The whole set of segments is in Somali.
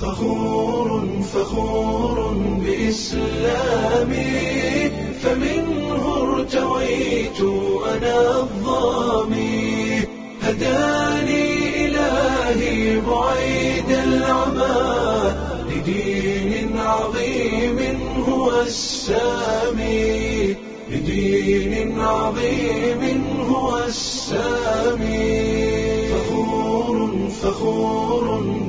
فخور فخور بإسلامي فمنه ارتويت أنا الظامي هداني إلهي بعيد العمى لدين عظيم هو السامي لدين عظيم هو السامي فخور فخور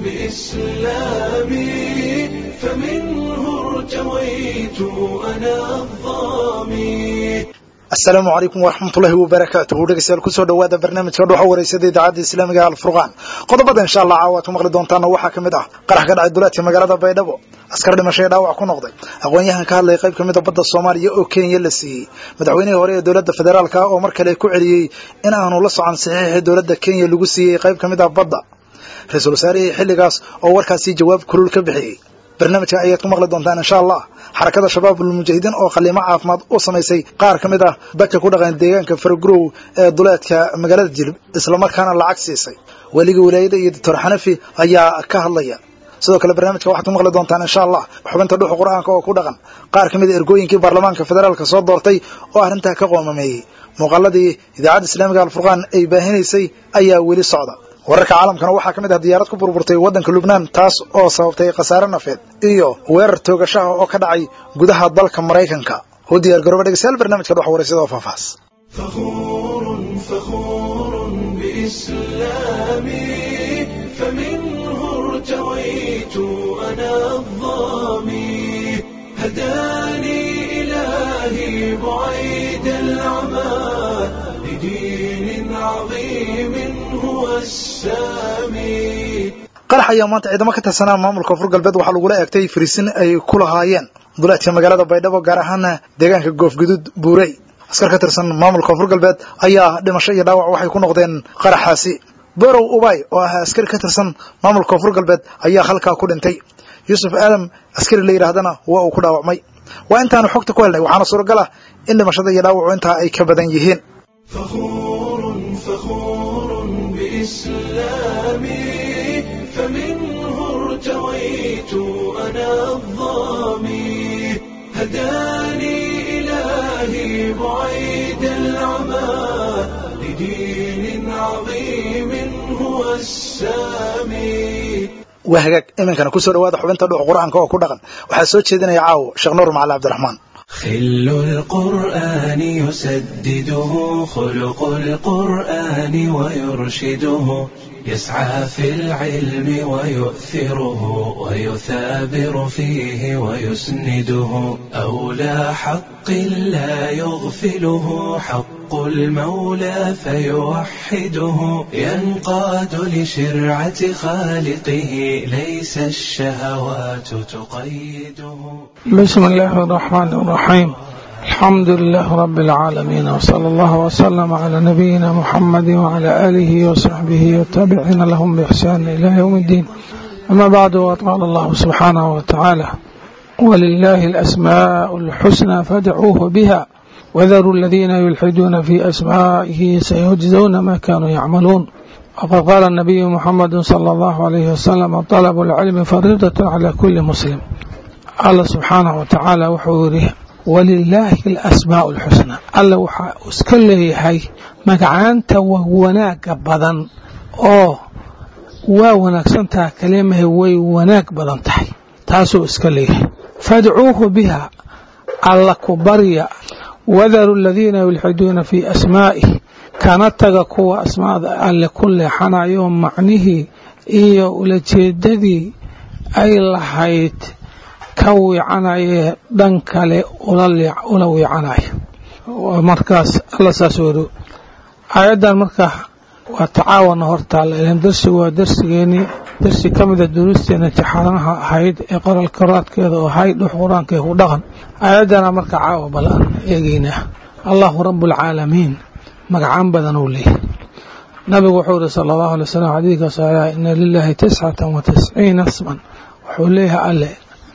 بإسلامي فمنه ارتويت أنا الظامي asalaamu calaykum waraxmatullaahi wabarakaatuhu dhegeystayaal kusoo dhawaada barnaamijka dhuxa wareysada idaacadda islaamiga alfurqaan qodobada insha allah caawaad ku maqli doontaana waxaa ka mid ah qarax ka dhacay duleedka magaalada baydhabo askar dhimasho ee dhaawac ku noqday aqoon-yahan ka hadlaya qayb ka mid a badda soomaaliya oo kenya la siiyey madaxweynihii hore ee dowladda federaalka oo mar kale ku celiyey in aanu la socon saxiixii dowladda kenya lagu siiyey qayb ka mid ah badda ra-iisul wasaarihii xilligaas oo warkaasi jawaab kulul ka bixiyey barnaamijka ayaad ku maqli doontaan insha allah xarakada shabaabulmujaahidiin oo qaliimo caafimaad u samaysay qaar ka mid ah dadka ku dhaqan deegaanka faragurow ee duleedka magaalada jilib islamarkaana lacag siisay weliga wilaayada iyo doctor xanafi ayaa ka hadlaya sidoo kale barnaamijka waxaad ku maqli doontaan insha allah xubinta dhuxa qur-aanka oo ku dhaqan qaar ka mid a ergooyinkii baarlamaanka federaalka soo doortay oo arrintaa ka qoomameeyey muuqaaladii idaacadda islaamiga alfurqaan ay baahinaysay ayaa weli socda wararka caalamkana waxaa ka mid ah diyaarad ku burburtay waddanka lubnaan taas oo sababtay khasaare nafeed iyo weerar toogashaha oo ka dhacay gudaha dalka maraykanka u diyaar garooba dhegeystayaal barnaamijka dhox wareysada oo faahfaahs فخور فخور بإسلامي فمنه ارتويت أنا الظامي هداني إلهي بعيد العمى لدين عظيم هو السامي qarax ayaa maanta ciidamo ka tirsanaa maamulka koonfur galbeed waxaa lagula eegtay fariisin ay ku lahaayeen duleedka magaalada baydhabo gaar ahaana deegaanka goofguduud buurey askar ka tirsan maamulka koonfur galbeed ayaa dhimasho iyo dhaawac waxay ku noqdeen qaraxaasi borow ubay oo ah askari ka tirsan maamulka koonfur galbeed ayaa halkaa ku dhintay yuusuf aadam askari la yidhaahdana waa uu ku dhaawacmay waa intaanu xogta ku helnay waxaana suuragal ah in dhimashada iyo dhaawacu intaa ay ka badan yihiin فخور فخور بإسلامي فمنه ارتويت أنا الظامي هداني إلهي بعيد العمى لدين عظيم هو السامي waa hagaag iminkana kusoo dhawaada xubinta dhuxa qur-aanka oo ku dhaqan waxaa soo jeedinaya caawo sheekh nuur macali cabdiraxmaan خل القرآن يسدده خلق القرآن ويرشده يسعى في العلم ويؤثره ويثابر فيه ويسنده أولى حق لا يغفله حق المولى فيوحده ينقاد لشرعة خالقه ليس الشهوات تقيده بسم الله الرحمن الرحيم الحمد لله رب العالمين وصلى الله وسلم على نبينا محمد وعلى آله وصحبه والتابعين لهم بإحسان إلى يوم الدين أما بعد وقال الله سبحانه وتعالى ولله الأسماء الحسنى فادعوه بها وذروا الذين يلحدون في أسمائه سيجزون ما كانوا يعملون وقد قال النبي محمد صلى الله عليه وسلم طلب العلم فريضة على كل مسلم الله سبحانه وتعالى وحوره walilaahi alasmaa'u alxusnaa alla waxaa iska leeyahay magacaanta waa wanaaga badan oo waa wanaagsantaha kalimahay way wanaag badan tahay taasuu iska leeyahay fadcuuhu biha alla ku barya wadaru aladiina yulxiduuna fii asmaa'ih kana taga kuwa asmaada alle ku leexanayo macnihii iyo ulajeedadii ay lahayd ka wiicanayee dhan kale ula wiicanayo markaas alla saas weri aayaddan marka waa tacaawana hortaalla ilan darsigu waa darsigeenii darsi ka mida duruusteena imtixaanaha ahayd ee qoral koraadkeeda oo ahayd dhux qur-aankee ku dhaqan aayaddana marka caawa bal aan eegeynaa allahu rabualcaalamiin magacaan badan uu leeyahay nabigu wuxuu yihi sala allahu alay wasalam xadiidka saxiixa ina lilaahi tiscatan wa tisciina isman wuxuu leeyahay alle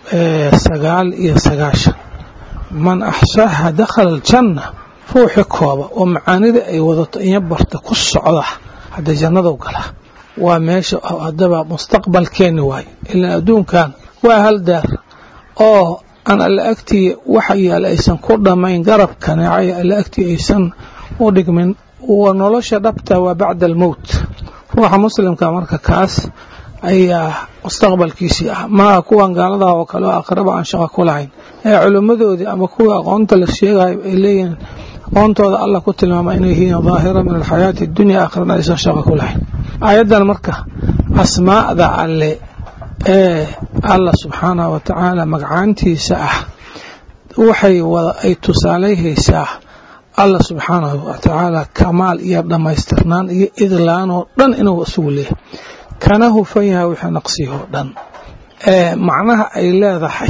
sagaal iyo sagaashan man axsaaha dakhala aljanna ruuxi kooba oo macaanida ay wadato inya barta ku socda hadda jannadu galaa waa meesha haddaba mustaqbalkeenni waaye ilaan adduunkan waa hal daar oo aan alla agtii waxa yaala aysan ku dhammayn garab kaneecay alla agtii aysan u dhigmin wa nolosha dhabta waa bacda almowt ruuxa muslimka marka kaas ayaa mustaqbalkiisii ah maaha kuwan gaaladaha oo kale oo aqraba aan shaqa ku lahayn ee culimmadoodii ama kuwii aqoonta la sheegayo ay leeyihiin aqoontooda allah ku tilmaama inay yihiin daahira min alxayaati addunya aakhirana aysan shaqa ku lahayn aayaddan marka asmaa'da alle ee allah subxaanahu wa tacaala magacaantiisa ah waxay wada ay tusaalayhaysaa allah subxaanahu wa tacaala kamaal iyo dhammaystirnaan iyo idlaan oo dhan inuu isugu leeyahay kana hufan yahay wixii naqsiyoo dhan ee macnaha ay leedahay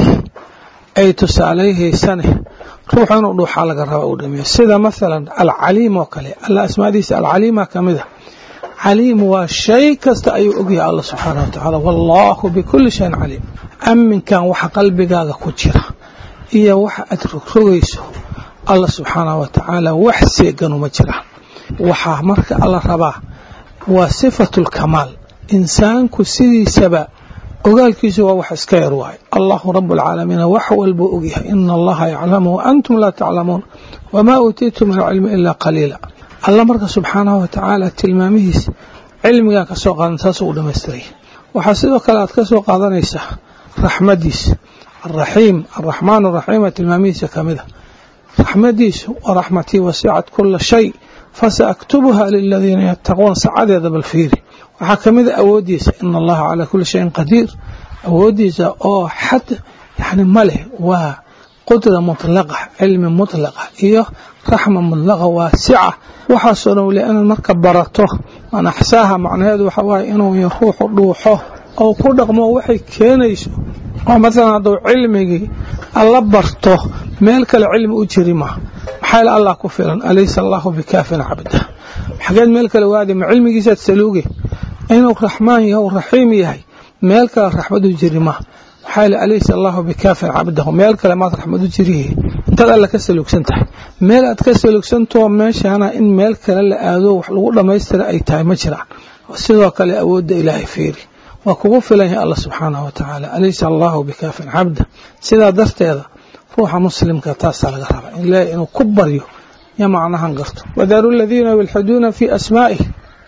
ay tusaalayhaysane ruuxu inuu dhuuxaa laga raba uu dhameeyo sida masalan alcaliim oo kale alla asmaadiisa alcaliima ka mid a caliim waa shay kasta ayuu ogyahay allah subxaanah wa tacaala wallaahu bikulli shayin caliim amminkan waxa qalbigaaga ku jira iyo waxa aad rogrogayso allah subxaanah wa tacaala wax seeganuma jiraan waxaa marka alla rabaa waa sifatu lkamaal insaanku sidiisaba ogaalkiisu waa wax iska yar waaye allahu rabu alcaalamiina wax walbuu ogyahay ina allaha yaclamu wa antum laa taclamuun wamaa uutiitum min alcilmi ilaa qaliila alla marka subxaanahu wa tacaala tilmaamihiisa cilmigaa ka soo qaadan saasuu u dhammaystiray waxaa sidoo kale aad ka soo qaadanaysaa raxmadiisa alraxiim alraxmaan araxiima tilmaamihiisa ka mida raxmadiisu wa raxmatii wasicat kula shay fasaaktubuha liladiina yattaquun sacadeeda bal fiiri waxaa ka mida awooddiisa ina allaha calaa kulli shayin qadiir awooddiisa oo xad yani ma leh waa qudra mutlaqa cilmi mutlaqa iyo raxma mutlaqa waasica waxaasoo dhan weli inaad marka barato an axsaaha macnaheedu waxa waaye inuu ruuxu dhuuxo oo ku dhaqmo waxay keenayso oo masalan hadduu cilmigii alla barto meel kale cilmi u jiri ma maxaa yeel allah ku filan alaysa allahu bikaafin cabda xageed meel kale waadi ma cilmigiisaad saluuge inuu raxmaan yahay raxiim yahay meel kale raxmad u jiri ma maxaa yeel alaysa allahu bikaafin cabdahu meel kale maad raxmad u jiriye intaad alla ka saluugsan tahay meel aad ka saluugsantao meeshaana in meel kale la aado wax lagu dhammaystira ay tahay ma jiraan sidoo kale awoodda ilaahay fiiri waa kugu filan yahay allah subxaanahu wa tacaala alaysa allahu bikaafin cabda sidaa darteeda ruuxa muslimka taasaa laga rabaa ilaahay inuu ku baryo yo macnahan garto wadaru aladiina yulxiduuna fii asmaa'ih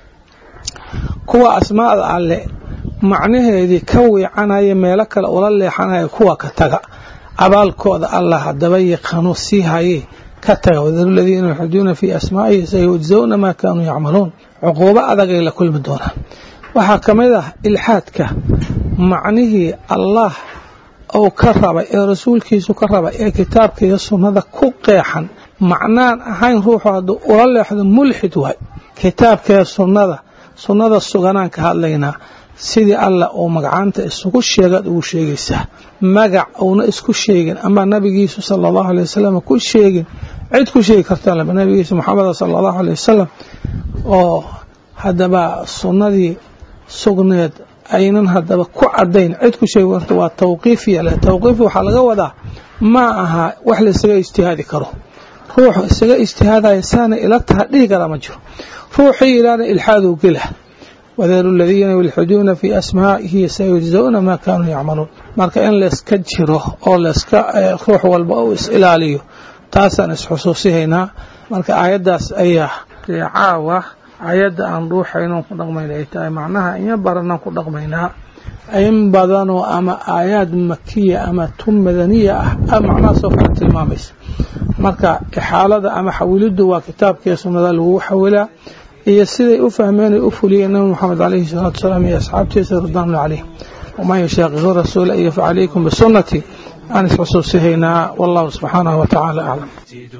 kuwa asmaa'da alle macnaheedii ka wiicanaya meelo kale ula leexanaya kuwa ka taga abaalkooda allah haddaba yaqaano sii hayee ka taga wadaru aladiina yulxiduuna fii asmaa'ihi sayujzawna maa kaanuu yacmaluun cuquubo adagay la kulmi doonaan waxaa ka mid ah ilxaadka macnihii allah ou ka raba ee rasuulkiisu ka raba ee kitaabka iyo sunnada ku qeexan macnaan ahayn ruuxu hadduu ula leexdo mulxid waay kitaabkaee sunnada sunnada suganaan ka hadlaynaa sidii allah uu magacaanta isugu sheegaad ugu sheegaysaa magac uuna isku sheegin ama nabigiisu sala allahu alay wasalam ku sheegin cid ku sheegi karta nabigiisa moxameda sala allahu alay wasalam oo haddaba sunnadii sugneed aynan haddaba ku cadayn cid ku sheegi karta waa tawqiifiya leh tawqiifi waxaa laga wadaa ma aha wax la isaga ijtihaadi karo ruuxu isaga ijtihaadaya saana ila taha dhihi karaa ma jiro ruuxii ilaana ilxaadu gela wadaru aladiina yulxiduuna fii asmaa'ihi sayujzawna maa kaanuu yacmaluun marka in layska jiro oo layska ruux walba uu is ilaaliyo taasaan isxusuusihaynaa marka aayaddaas ayaa caawa ayadda aan dhuuxaynon ku dhaqmayna ay tahay macnaha inya baranaan ku dhaqmaynaa in badanoo ama aayaad makiya ama tun madaniya ah macnahaasoo kale tilmaamaysa marka ixaalada ama xawiliddu waa kitaabkiiyo sunnada lagu xawilaa iyo siday u fahmeen ay u fuliyeen nabi moxamed calayhi salaatu wasalaam iyo asxaabtiisa ridwaanullah calayhim waman yashaaqiqu rasuula iyo facalaykum bisunnatii aan isxusuusihaynaa wallahu subxaanahu wa tacaala aclam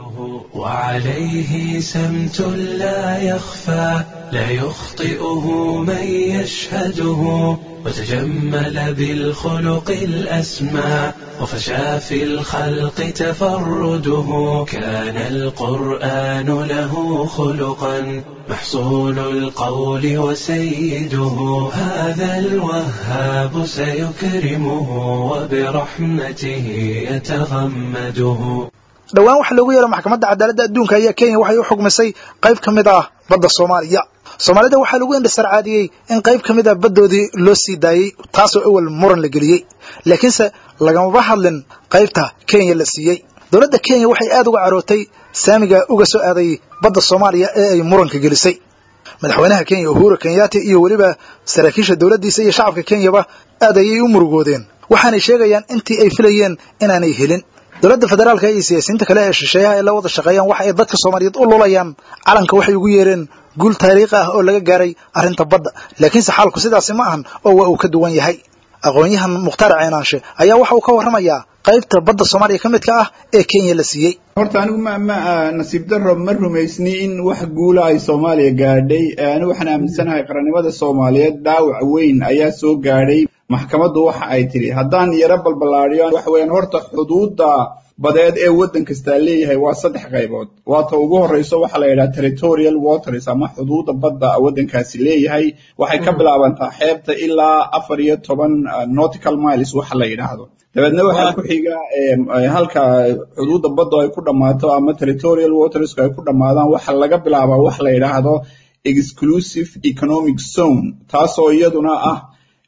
وعليه سمت لا يخفى لا يخطئه من يشهده وتجمل بالخلق الأسمى وفشى في الخلق تفرده كان القرآن له خلقا محصول القول وسيده هذا الوهاب سيكرمه وبرحمته يتغمده dhowaan waxaa loogu yeeray maxkamadda cadaaladda adduunka ayaa kenya waxay u xugmisay qayb ka mid ah badda soomaaliya soomaalida waxaa lagu indhasarcaadiyey in qayb ka mid ah baddoodii loo sii daayey taasoo awal muran la geliyey laakiinse lagamaba hadlin qaybta kenya la siiyey dowladda kenya waxay aad uga carootay saamiga uga soo aaday badda soomaaliya ee ay muranka gelisay madaxweynaha kenya uhuru kenyaati iyo weliba saraakiisha dowladdiisa iyo shacabka kenyaba aad ayay u murugoodeen waxaanay sheegayaan intii ay filayeen inaanay helin dowladda federaalka iyo siyaasiyiinta kale ee shisheeyaha ay la wada shaqeeyaan waxa ay dadka soomaaliyeed u lulayaan calanka waxay ugu yeereen guul taariikhi ah oo laga gaaray arrinta badda laakiinse xaalku sidaasi ma ahan oo waa uu ka duwan yahay aqoon-yahan mukhtaar ceenaanshe ayaa waxa uu ka warramayaa qaybta badda soomaaliya ka midka ah ee kenya la siiyey horta anigu ma ma nasiib daro ma rumaysni in wax guula ay soomaaliya gaadhay anigu waxaan aaminsanahay qarannimada soomaaliyeed dhaawac weyn ayaa soo gaadhay maxkamaddu waxa ay tidhi haddaan yaro balballaadiyo waxa weeyaan horta xuduudda badeed ee waddan kastaa leeyahay waa saddex qaybood waata ugu horreyso waxaa la yidhaha territorial waters ama xuduudda badda waddankaasi leeyahay waxay ka bilaabantaa xeebta ilaa afar iyo toban nautical miles waxa la yidhaahdo dabeedna waxaa ku xiga halka xuduudda badda ay ku dhammaato ama territorial watersku ay ku dhammaadaan waxa laga bilaabaa wax la yidhaahdo exclusive economic zone taasoo iyaduna ah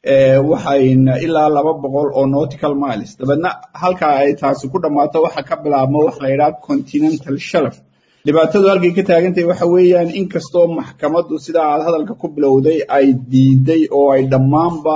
waxayna ilaa laba boqol oo nautical miles dabeedna halka ay taasi ku dhammaato waxa ka bilaabma wax la yidhaha continental shelf dhibaatadu halkay ka taagantahay waxa weeyaan inkastoo maxkamaddu sida aad hadalka ku bilowday ay diiday oo ay dhammaanba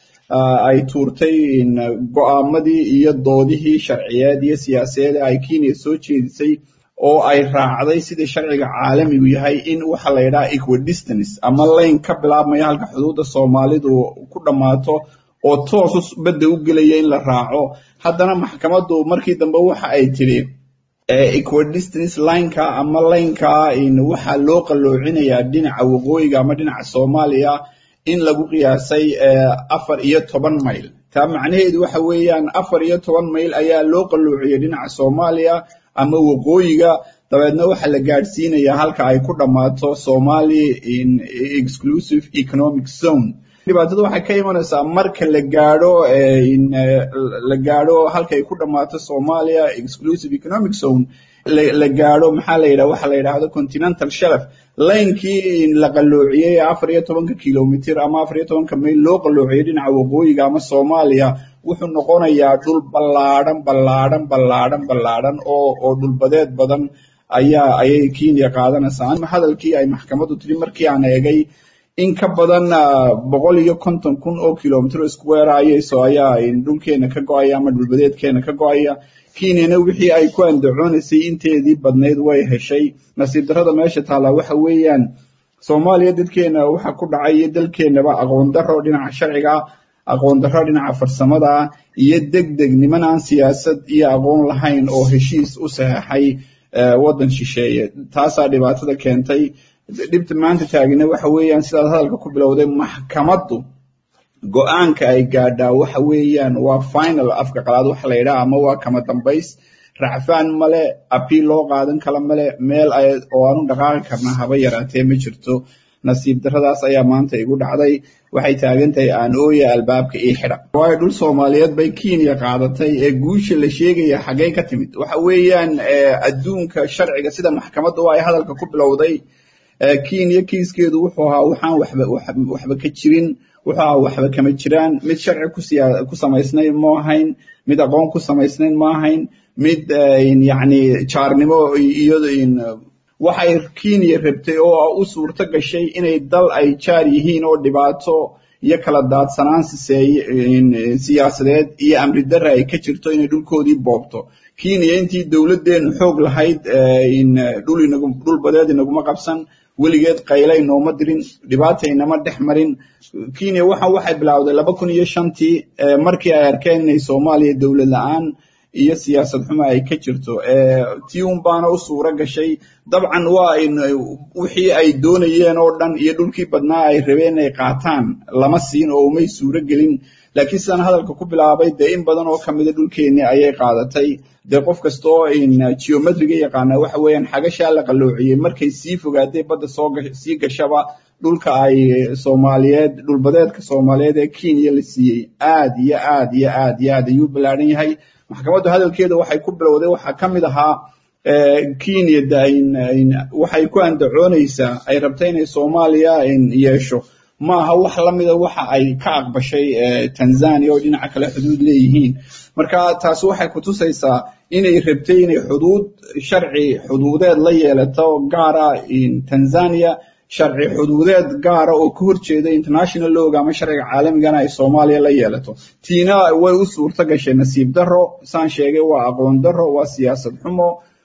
ay tuurtay go'aamadii iyo doodihii sharciyeed iyo siyaasadeed ay kenya soo jeedisay oo ay raacday sidai sharciga caalamigu yahay in waxa la yidhaha equidistance ama layn ka bilaabmaya halka xuduudda soomaalidu ku dhammaato oo toosu badda u gelaya in la raaco haddana maxkamaddu markii dambe waxa ay tidhi equidistance lineka ama laynka waxaa loo qalloocinayaa dhinaca waqooyiga ama dhinaca soomaaliya in lagu qiyaasay afar iyo toban mayl taa macnaheedu waxa weeyaan afar iyo toban mayl ayaa loo qalloociyay dhinaca soomaaliya ama waqooyiga dabeedna waxaa la gaadhsiinayaa halka ay ku dhammaato somali exclusive economic zone dhibaatada waxay ka imanaysaa marka la gaadho la gaadho halka ay ku dhammaato somalia exclusive economic zone la gaadho maxaa la yidhaha waxa la yidhaahdo continental shelf laynkii la qalloociyey afar iyo tobanka kilomitr ama afar iyo tobanka mayl loo qalloociyey dhinaca waqooyiga ama soomaaliya wuxuu noqonayaa dhul ballaadhan ballaadhan ballaadhan ballaadhan oo oo dhulbadeed badan ayaa ayay kenya qaadanaysaa hadalkii ay maxkamaddu tiri markii aan eegay in ka badan boqol iyo konton kun oo kilomitr square ayayso ayaa dhulkeena ka go-aya ama dhulbadeedkeena ka go-aya kenyana wixii ay ku andacoonaysay inteedii badnayd way heshay nasiib darrada meesha taallaa waxa weeyaan soomaaliya dadkeena waxa ku dhacay iyo dalkeenaba aqoon darro dhinaca sharciga aqoon darro dhinaca farsamada iyo deg deg niman aan siyaasad iyo aqoon lahayn oo heshiis u saxeexay waddan shisheeye taasaa dhibaatada keentay dhibta maanta taagina waxa weeyaan sidaad hadalka ku bilowday maxkamaddu go-aanka ay gaadhaa waxa weeyaan waa final afka qalaad waxa la yidhaha ama waa kama dambays racfaan male apiil loo qaadan kala male meel oo aanu dhaqaaqi karnaa haba yaraatee ma jirto nasiib darradaas ayaa maanta igu dhacday waxay taagan tahay aan ooya albaabka ii xidha waayo dhul soomaaliyeed bay kenya qaadatay ee guusha la sheegaya xaggey ka timid waxa weeyaan adduunka sharciga sida maxkamadda ay hadalka ku bilowday kenya kiiskeedu wuxuu ahaa waxaan waxba waxba ka jirin wuxuu ahaa waxba kama jiraan mid sharci kusiya ku samaysnayn ma ahayn mid aqoon ku samaysnayn ma ahayn mid yacni jaarnimo iyo waxay kenya rabtay oo u suurto gashay inay dal ay jaar yihiin oo dhibaato iyo kala daadsanaan siseeye siyaasadeed iyo amri darra ay ka jirto inay dhulkoodii boobto kenya intii dowladdeenu xoog lahayd dhul inagu dhul badeed inaguma qabsan weligeed qaylay nooma dirin dhibaataynama dhex marin kenya waxa waxay bilowday laba kun iyo shantii markii ay arkeen inay soomaaliya dowlad la-aan iyo siyaasad xuma ay ka jirto tii un baana u suuro gashay dabcan waa wixii ay doonayeen oo dhan iyo dhulkii badnaa ay rabeen inay qaataan lama siin oo umay suuro gelin laakiin sidaan hadalka ku bilaabay dee in badan oo kamida dhulkeennii ayay qaadatay dee qof kastoo geometriga yaqaana waxa weeyaan xagashaa la qalloociyey markay sii fogaatay badda soo sii gashaba dhulka ay soomaaliyeed dhulbadeedka soomaaliyeed ee kenya la siiyey aad iyo aad iyo aad iyo aad ayuu ballaadhan yahay maxkamaddu hadalkeeda waxay ku bilowday waxaa ka mid ahaa kenya waxay ku andacoonaysaa ay rabta inay soomaaliya yeesho ma aha wax la mida waxa ay ka aqbashay tanzania oo dhinaca kale xuduud leeyihiin marka taasi waxay kutusaysaa inay rabtay inay xuduud sharci xuduudeed la yeelato gaara tanzania sharci xuduudeed gaara oo ka horjeeda international lowga ama sharciga caalamigana ay soomaaliya la yeelato tiina way u suurto gashay nasiib daro saan sheegay waa aqoon daro waa siyaasad xumo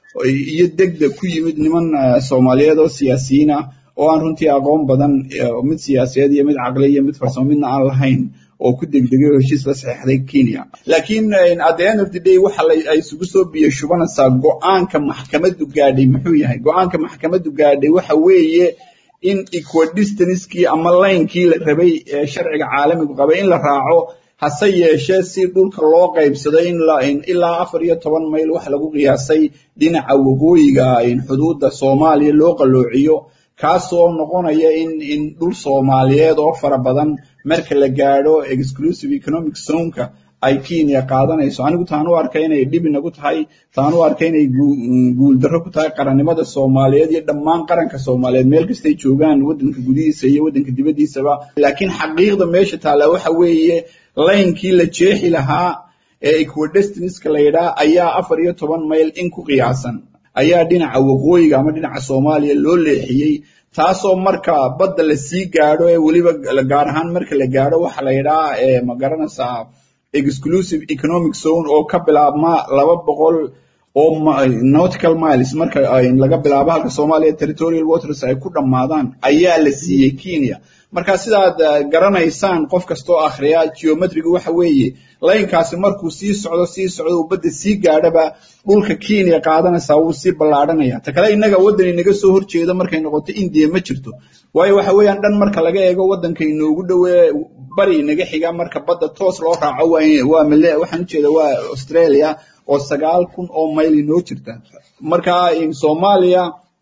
iyo degdeg ku yimid niman soomaaliyeed oo siyaasiyiin ah oo aan runtii aqoon badan mid siyaasadeed iyo mid caqli iyo mid farsamo midna aan lahayn oo ku degdegay oo heshiis la saxeexday kenya laakiin at the end of the day waxa ay isugu soo biyo shubanaysaa go-aanka maxkamaddu gaadhay muxuu yahay go-aanka maxkamaddu gaadhay waxa weeye in equadistancekii ama laynkii la rabay ee sharciga caalamigu qabay in la raaco hase yeeshee si dhulka loo qaybsado in ilaa afar iyo toban mayl wax lagu qiyaasay dhinaca waqooyiga xuduudda soomaaliya loo qaloociyo kaasoo noqonaya in in dhul soomaaliyeed oo fara badan marka la gaadho exclusive economic zoneka ay kenya qaadanayso anigu taan u arka inay dhib inagu tahay taan u arka inay guuldarro ku tahay qarannimada soomaaliyeed iyo dhammaan qaranka soomaaliyeed meel kastay joogaan waddanka gudihiisa iyo waddanka dibaddiisaba laakiin xaqiiqda meesha taalla waxa weeye laynkii la jeexi lahaa ee equidestiniska la yidhaah ayaa afar iyo toban mayl in ku qiyaasan ayaa dhinaca waqooyiga ama dhinaca soomaaliya loo leexiyey taasoo marka badda la sii gaadho ee weliba gaar ahaan marka la gaadho waxa la yidhaha ma garanaysaa exclusive economic zone oo ka bilaabma laba boqol oo nautical miles marka laga bilaabo halka soomaaliya territorial waters ay ku dhammaadaan ayaa la siiyey kenya marka sidaad garanaysaan qof kastoo akhriya geometriga waxa weeye laynkaasi markuu sii socdo sii socdo uu badda sii gaadhaba dhulka kenya qaadanaysaa wuu sii ballaadhanaya ta kale innaga waddan inaga soo horjeeda markay noqoto indiya ma jirto waayo waxa weeyaan dhan marka laga eego waddanka inoogu dhowee bari inaga xiga marka badda toos loo raaco waa waxaan ujeeda waa australia oo sagaal kun oo mayl inoo jirta marka soomaaliya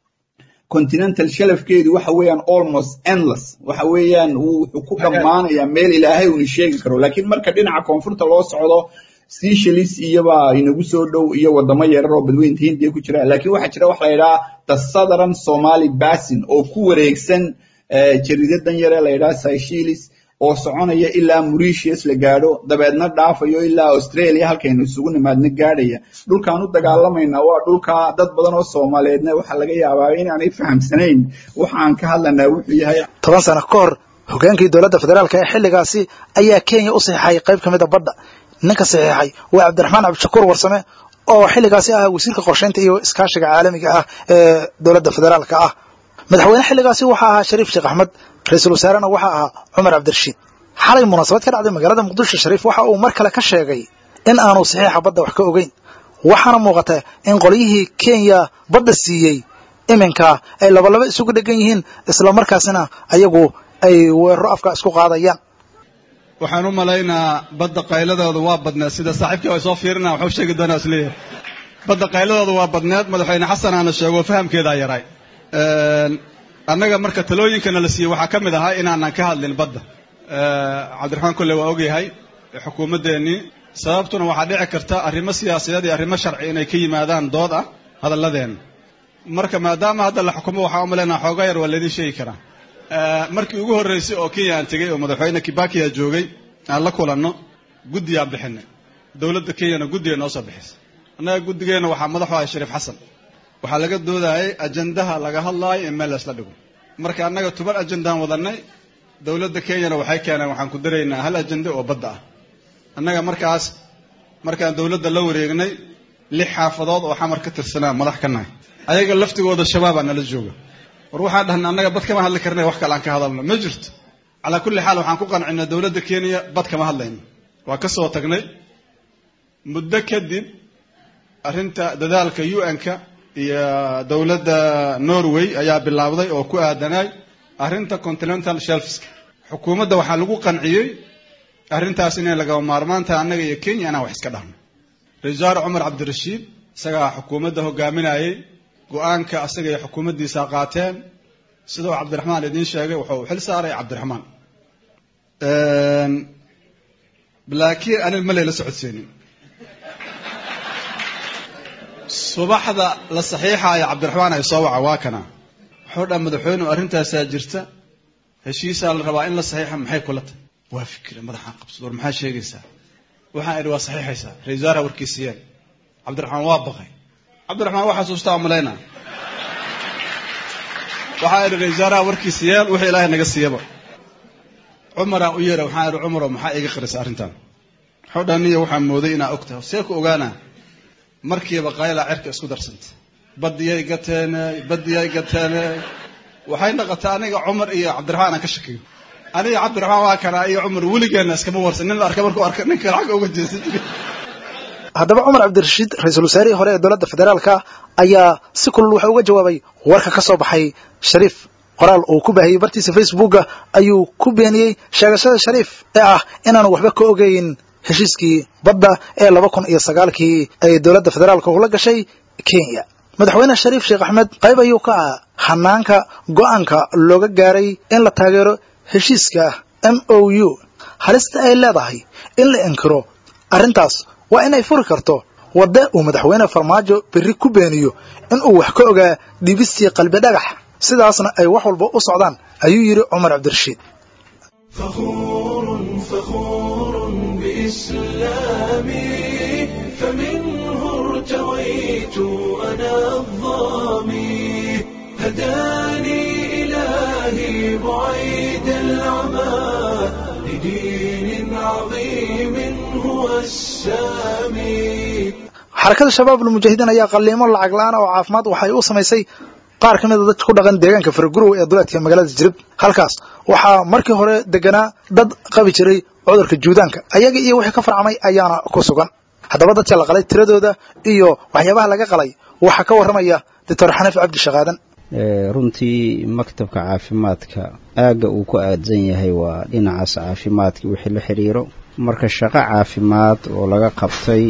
continental shelafkeedu waxa weeyaan almost endless waxa weeyaan wuxuu ku dhammaanayaa meel ilaahay uuna sheegi karo laakiin marka dhinaca koonfurta loo socdo seychelles iyoba inagu soo dhow iyo wadamo yarar oo badweynta hindiya ku jira laakiin waxaa jira waxa la yidhaha the southern somali basin oo ku wareegsan jariidadan yare la yidhaha seychelles oo soconaya ilaa mauritius la gaadho dabeedna dhaafayo ilaa australia halkaynu isugu nimaadna gaadhaya dhulkaan u dagaalamaynaa waa dhulka dad badan oo soomaaliyeedna waxaa laga yaabaa inaanay fahamsanayn waxaan ka hadlanaa wuxuu yahay toban sano ka hor hogaankii dowladda federaalka ee xilligaasi ayaa kenya u saxiixay qayb ka mid a badda ninka saxiixay waa cabdiraxmaan cabdishakuur warsame oo xilligaasi ah wasiirka qorshaynta iyo iskaashiga caalamiga ah ee dowladda federaalka ah madaxweyne xilligaasi waxaa ahaa shariif sheekh axmed ra-iisul wasaarena waxaa ahaa cumar cabdirashiid xalay munaasabad ka dhacday magaalada muqdisho shariif waxa uu mar kale ka sheegay in aanu saxiixa badda wax ka ogeyn waxaana muuqata in qolyihii kenya badda siiyey iminka ay labalaba isugu dhegan yihiin islamarkaasina ayagu ay weeraro afka isku qaadayaan waxaan u malaynaa badda qayladooda waa badneed sida saaxiibkii ay soo fiirina waxuu sheegi doonaa isleeyahay badda qayladooda waa badneed madaxweyne xasan aana sheego fahamkeedaa yaray annaga marka talooyinkana la siiyey waxaa ka mid ahaa inaanan ka hadlin badda cabdiraxmaan kolle waa ogyahay xukuumaddeenii sababtuna waxaa dhici karta arrimo siyaasadeed iyo arrimo sharci inay ka yimaadaan dood ah hadalladeenna marka maadaama hadda la xukumo waxaa u malaynaa xooga yar waa laydin sheegi karaa markii ugu horreysay oo kenya aan tegey oo madaxweyne kibakiya joogay aan la kulanno guddiyaan bixinay dowladda kenyana guddiga noo soo bixisay annaga guddigeenna waxaa madaxu ahay shariif xasan waxaa laga doodayay ajandaha laga hadlaayo in meel laysla dhigo marka annaga toban ajandaan wadannay dowladda kenyana waxay keeneen waxaan ku daraynaa hal ajande oo badda ah annaga markaas markaan dowladda la wareegnay lix xaafadood oo xamar ka tirsanaa madax ka nahay ayaga laftigooda shabaabaa nala jooga war waxaan dhahnay annaga bad kama hadli karnay wax kale aan ka hadalno ma jirto calaa kulli xaal waxaan ku qancinay dowladda kenya bad kama hadlayno waa ka soo tagnay muddo kadib arrinta dadaalka u n-ka iyo dowladda norway ayaa bilaabday oo ku aadanaay arrinta continental shelfska xukuumadda waxaa lagu qanciyey arrintaas inay lagama maarmaantaha annaga iyo kenya inaan wax iska dhahno ra-isul wasaare cumar cabdirashiid isagaa xukuumadda hogaaminayey go-aanka asaga iyo xukuumaddiisa qaateen sidoo cabdiraxmaan idiin sheegay wuxuu xil saaray cabdiraxmaan laakiin anig ma layla socodsiinin subaxda la saxiixaaya cabdiraxmaan ay soo waca waa kana wuxuu dhaa madaxweynuhu arrintaasaa jirta heshiisaa la rabaa in la saxiixa maxay kula tahay waa fikre madaxaan qabsad war maxaa sheegaysaa waxaan idhi waa saxiixaysaa ra-isul wasaaraha warkiisiyeen cabdiraxmaan waa baqay cabdiraxmaan waa xasuustaa malaynaa waxaa idhi ra-isul wasaaraha warkiisa yeel wixii ilaahay naga siiyaba cumaraan u yeera waxaan idhi cumaro maxaa iga qarisa arrintan wuxuu dhaa niya waxaan mooday inaa og tahay see ku ogaanaa markiiba qaylaa cerka isku darsanta badiyay gateene badiyay gateene waxay noqotay aniga cumar iyo cabdiraxmaan aan ka shakiyo aniga cabdiraxmaan waa kanaa iyo cumar weligeenna iskama warsan nin la arka markuu arka ninka lacag uga jeesan haddaba cumar cabdirashiid ra-iisul wasaarihii hore ee dowladda federaalka ayaa si kulul waxa uga jawaabay warka ka soo baxay shariif qoraal uu ku baahiyey bartiisa facebooka ayuu ku beeniyey sheegashada shariif ee ah inaanu waxba ka ogeyn heshiiskii badda ee laba kun iyo sagaalkii ay dowladda federaalka ula gashay kenya madaxweyne shariif sheekh axmed qayb ayuu ka ah hanaanka go'aanka looga gaaray in la taageero heshiiska m o u halista ay leedahay in la inkiro arrintaas waa in ay furi karto wadde uu madaxweyne farmaajo berri ku beeniyo in uu wax ka ogaa dhibistii qalbi dhagax sidaasna ay wax walba u socdaan ayuu yidhi cumar cabdirashiid فخور فخور بإسلامي فمنه ارتويت أنا الظامي هداني إلهي بعيد العمى لدين عظيم هو السامي xarakada shabaab ulmujaahidiin ayaa qalliimo lacag la-aan oo caafimaad waxay u samaysay qaar ka mida dadka ku dhaqan deegaanka faragurow ee duleedka magaalada jirib halkaas waxaa markii hore deganaa dad qabi jiray cudurka juudaanka ayaga iyo wixii ka farcamay ayaana ku sugan haddaba dadka la qalay tiradooda iyo waxyaabaha laga qalay waxaa ka warramaya doctor xaniif cabdi shaqaadan runtii maktabka caafimaadka aagga uu ku aadsan yahay waa dhinacaas caafimaadka wixii la xiriiro marka shaqo caafimaad oo laga qabtay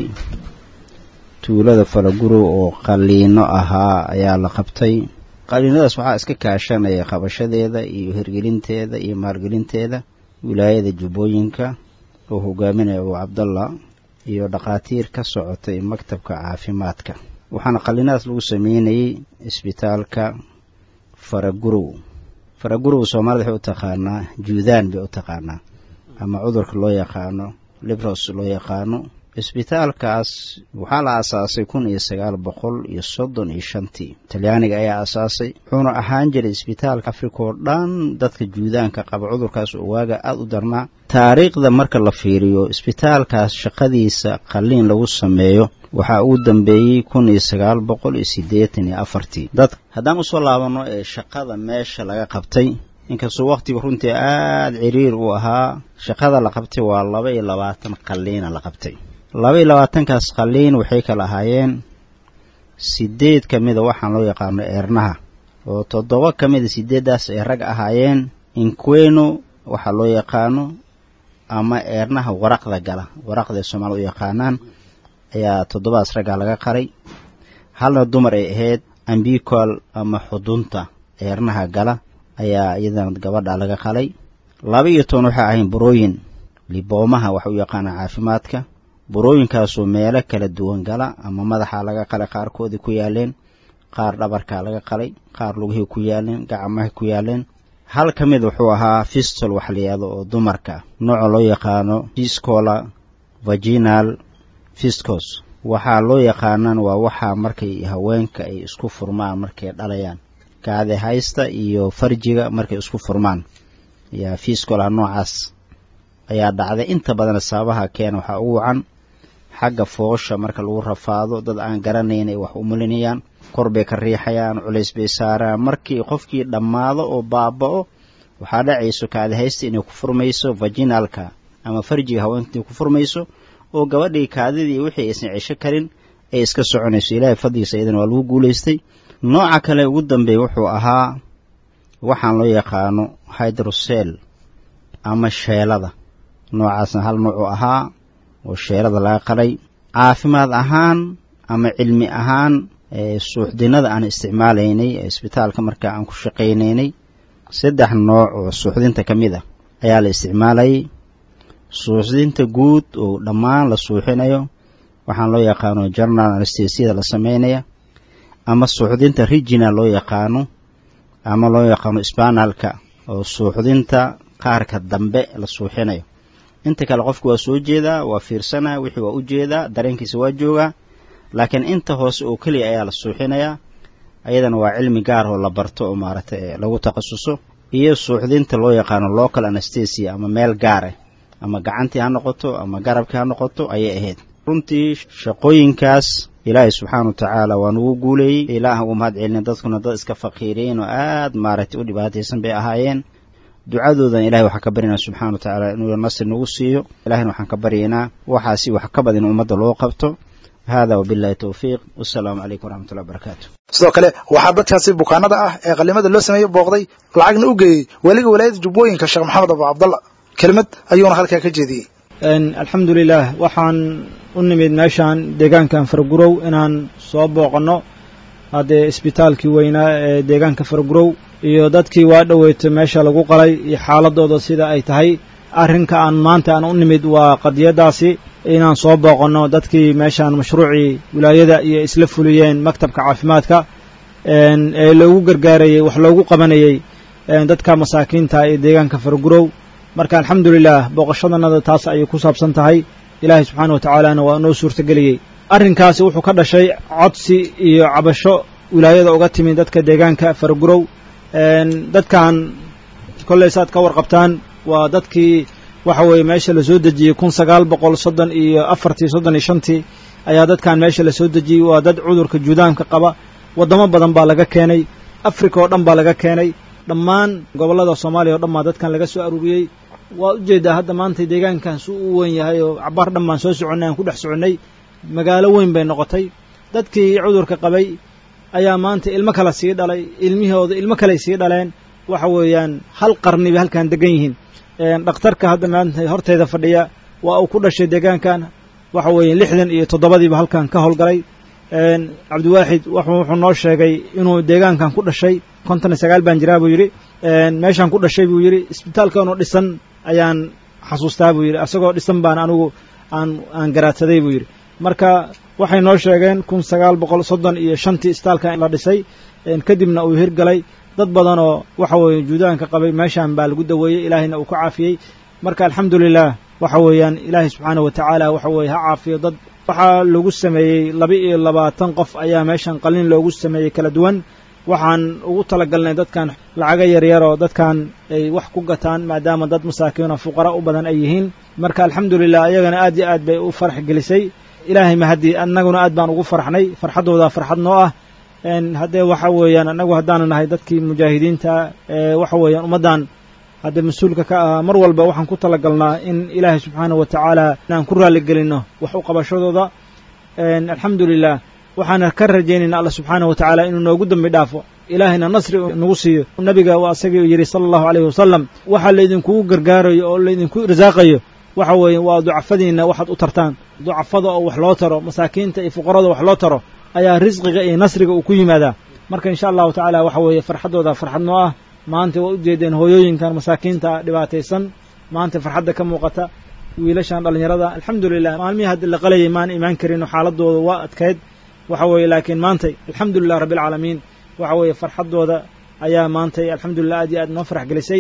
tuulada falagurow oo qaliino ahaa ayaa la qabtay qaliinadaas waxaa iska kaashanaya qabashadeeda iyo hirgelinteeda iyo maalgelinteeda wilaayada jubbooyinka oo hogaaminaya abu cabdallah iyo dhakhaatiir ka socotay maktabka caafimaadka waxaana qaliinadaas lagu sameynayay isbitaalka faragurow faragurow soomaalida waxay u taqaanaa juudaan bay u taqaanaa ama cudurka loo yaqaano libros loo yaqaano isbitaalkaas waxaa la aasaasay kun iyo sagaal boqol iyo soddon iyo shantii talyaaniga ayaa aasaasay wuxuuna ahaan jiray isbitaalka afrika oo dhan dadka juudaanka qaba cudurkaas oo waaga aada u darnaa taariikhda marka la fiiriyo isbitaalkaas shaqadiisa qalliin lagu sameeyo waxaa ugu dambeeyey kun iyo sagaal boqol iyo siddeetan iyo afartii dad haddaan usoo laabanno ee shaqada meesha laga qabtay inkastoo wakhtiga runtii aada ciriir uu ahaa shaqada la qabtay waa laba iyo labaatan qalliina la qabtay laba iyo labaatankaas qalliin waxay kala ahaayeen sideed ka mida waxaan loo yaqaano eernaha oo toddoba ka mida sideeddaas ay rag ahaayeen inqueno waxaa loo yaqaano ama eernaha waraqda gala waraqdaay soomaalida u yaqaanaan ayaa toddobadas raggaa laga qaray halna dumar ay ahayd ambicoal ama xudunta eernaha gala ayaa iyadana gabadha laga qalay laba iyo toban waxay ahayn burooyin liboomaha waxa u yaqaanaa caafimaadka burooyinkaasoo meelo kala duwan gala ama madaxa laga qalay qaarkoodii ku yaaleen qaar dhabarkaa laga qalay qaar lugihii ku yaaleen gacmaha ku yaaleen hal ka mid wuxuu ahaa fistol wax layihahdo oo dumarka nooca loo yaqaano fiscola vaginal fiscos waxaa loo yaqaanaan waa waxaa markay haweenka ay isku furmaan markay dhalayaan kaade haysta iyo farjiga markay isku furmaan yaa fiscola noocaas ayaa dhacday inta badan sababaha keena waxaa ugu wacan xagga foosha marka lagu rafaado dad aan garanayn ay wax umulinayaan kor bay ka riixayaan culays bay saaraan markii qofkii dhammaado oo baaba'o waxaa dhacayso kaadihaysta inay ku furmayso vaginalka ama farjiga haweenka inay ku furmayso oo gabadhii kaadidii wixii aysan cesho karin ay iska soconayso ilaahay fadligiisa iyadan waa lagu guulaystay nooca kale ugu dambeeya wuxuu ahaa waxaan loo yaqaano hydrosel ama sheelada noocaasna hal nuucu ahaa oo sheelada laga qalay caafimaad ahaan ama cilmi ahaan suuxdinada aan isticmaalaynay ee isbitaalka marka aan ku shaqaynaynay saddex nooc oo suuxdinta ka mid ah ayaa la isticmaalayay suuxdinta guud oo dhammaan la suuxinayo waxaan loo yaqaano general anestesiyada la sameynaya ama suuxdinta regional loo yaqaano ama loo yaqaano spanalka oo suuxdinta qaarka dambe la suuxinayo inta kale qofku waa soo jeedaa waa fiirsanaa wixii waa u jeedaa dareenkiisa waa joogaa laakiin inta hoose oo keliya ayaa la suuxinayaa ayadana waa cilmi gaar oo la barto oo maaragtay lagu takhasuso iyo suuxdinta loo yaqaano local anestesia ama meel gaar ah ama gacantii ha noqoto ama garabkii ha noqoto ayay ahayd runtii shaqooyinkaas ilaahay subxaana wa tacaala waa nugu guuleeyey ilaah uu mahad celina dadkuna dad iska faqiiriyeen oo aad maaragtay u dhibaataysan bay ahaayeen ducadoodan ilahay waxaan ka baryaynaa subxana wa tacaala inuu nasri nagu siiyo ilahayna waxaan ka baryaynaa waxaasi wax ka badan in ummadda loo qabto hada wabillahi towfiiq wassalaamu calaykum waraxmatullahi wabarakaatu sidoo kale waxaa dadkaasi bukaanada ah ee qalimada loo sameeyey booqday lacagna u geeyey weliga walaayada jubbooyinka sheekh maxamed abu cabdalla kelimad ayuuna halkaa ka jeediyey alxamdu lilah waxaan u nimid meeshaan deegaankan fargurow inaan soo booqanno haddee isbitaalkii weynaa ee deegaanka fargurow iyo dadkii waa dhoweytay meesha lagu qalay iyo xaaladooda sida ay tahay arrinka aan maanta aan u nimid waa qadiyaddaasi inaan soo booqanno dadkii meeshaan mashruucii wilaayada iyo isla fuliyeen maktabka caafimaadka ee loogu gargaarayey wax loogu qabanayey dadka masaakiinta ee deegaanka fargurow marka alxamdulilah booqashadanada taas ayay ku saabsan tahay ilaahay subxaana wa tacaalana waa noo suurtageliyey arrinkaasi wuxuu ka dhashay codsi iyo cabasho wilaayada uga timid dadka deegaanka fargurow dadkan kolley saad ka warqabtaan waa dadkii waxa weeye meesha la soo dejiyey kun sagaal boqol soddon iyo afartii soddon iyo shantii ayaa dadkan meesha la soo dejiyey waa dad cudurka juudaanka qaba waddamo badan baa laga keenay africa oo dhan baa laga keenay dhammaan gobollada soomaaliya o dhan baa dadkan laga soo aruuriyey waa ujeedaa hadda maanta deegaankan su u weyn yahay oo cabaar dhan baan soo soconnay aan ku dhex soconnay magaalo weyn bay noqotay dadkii cudurka qabay ayaa maanta ilmo kale sii dhalay ilmihooda ilmo kaley sii dhaleen waxa weeyaan hal qarni bay halkan degan yihiin dhakhtarka hadda maanta horteeda fadhiya waa uu ku dhashay deegaankan waxa weeye lixdan iyo toddobadiiba halkan ka howlgalay cabdiwaaxid wuxuu noo sheegay inuu deegaankan ku dhashay konton iyo sagaal baan jiraa buu yidhi meeshaan ku dhashay buu yidhi isbitaalkanoo dhisan ayaan xasuustaa buu yidhi asagoo dhisan baan anigu aan aan garaadsaday buu yidhi marka waxay noo sheegeen kun sagaal boqol soddon iyo shantii isbitaalkan la dhisay kadibna uu hirgalay dad badanoo waxa weeye juudaanka qabay meeshaan baa lagu daweeyey ilaahayna uu ka caafiyey marka alxamdulilah waxa weeyaan ilaahay subxaana wa tacaala waxa weeye ha caafiyo dad waxaa lagu sameeyey laba iyo labaatan qof ayaa meeshan qalin loogu sameeyey kala duwan waxaan ugu talagalnay dadkan lacago yaryaroo dadkan ay wax ku gataan maadaama dad masaakiinoo fuqara u badan ay yihiin marka alxamdulilah ayagana aad iyo aad bay u farax gelisay ilaahay mahadii annaguna aad baan ugu farxnay farxaddooda farxad noo ah haddee waxa weeyaan annagu haddaanu nahay dadkii mujaahidiinta ee waxa weeyaan ummaddan haddee mas-uulka ka ahaa mar walba waxaan ku talagalnaa in ilaahay subxaana wa tacaala inaan ku raalligelinno wax u qabashadooda alxamdulilah waxaana ka rajaynaynaa alla subxaana wa tacaala inuu noogu dambi dhaafo ilaahayna nasri nagu siiyo nabiga waa asagii yidhi sala allahu alayhi wasalam waxa laydinkugu gargaarayo oo laydinku irsaaqayo waxa weeye waa ducafadiinna waxaad u tartaan ducafada oo wax loo taro masaakiinta iyo fuqarada wax loo taro ayaa risqiga iyo nasriga uu ku yimaadaa marka insha allahu tacaala waxa weeye farxaddooda farxad noo ah maanta waa ujeedeen hooyooyinkan masaakiinta dhibaataysan maanta farxadda ka muuqata wiilashan dhallinyarada alxamdulilah maalmihii haddi la qalayay maan imaan karin xaaladooda waa adkayd waxa weeye laakiin maantay alxamdulilah rabbi alcaalamiin waxa weeye farxaddooda ayaa maantay alxamdulilah aad iyo aad noo farax gelisay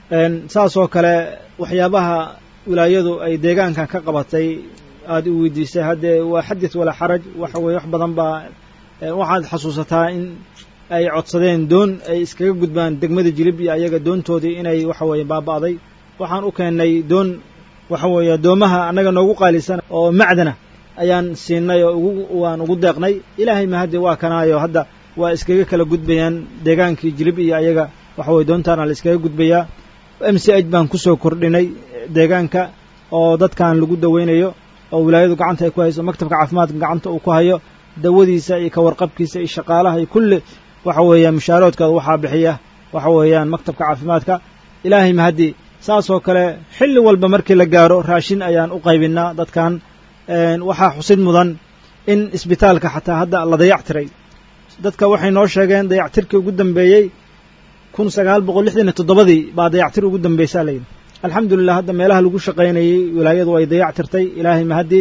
saasoo kale waxyaabaha wilaayadu ay deegaankan ka qabatay aad u weydiisay haddee waa xadith walaa xaraj waxa weeye wax badan baa waxaad xasuusataa in ay codsadeen doon ay iskaga gudbaan degmada jilib iyo ayaga doontoodii inay waxa weeye baaba'day waxaan u keennay doon waxa weeye doomaha annaga noogu qaalisan oo macdana ayaan siinay oo ugu waan ugu deeqnay ilaahay mahaddi waa kanaayo hadda waa iskaga kala gudbayaan deegaankii jilib iyo ayaga waxa weye doontaana la iskaga gudbayaa m c h baan kusoo kordhinay deegaanka oo dadkan lagu daweynayo oo wilaayadu gacanta ay ku hayso maktabka caafimaadka gacanta uu ku hayo dawadiisa iyo kawarqabkiisa iyo shaqaalaha iyo kulli waxa weeyaan mushaaroodkooda waxaa bixiya waxa weeyaan maktabka caafimaadka ilaahay mahaddi saasoo kale xilli walba markii la gaaro raashin ayaan u qaybinaa dadkan waxaa xusid mudan in isbitaalka xataa hadda la dayactiray dadka waxay noo sheegeen dayactirkii ugu dambeeyey kun sagaal boqol lixdan iyo toddobadii baa dayactir ugu dambeysaa layidhi alxamdulilah hadda meelaha lagu shaqaynayey wilaayadu ay dayactirtay ilaahay mahaddi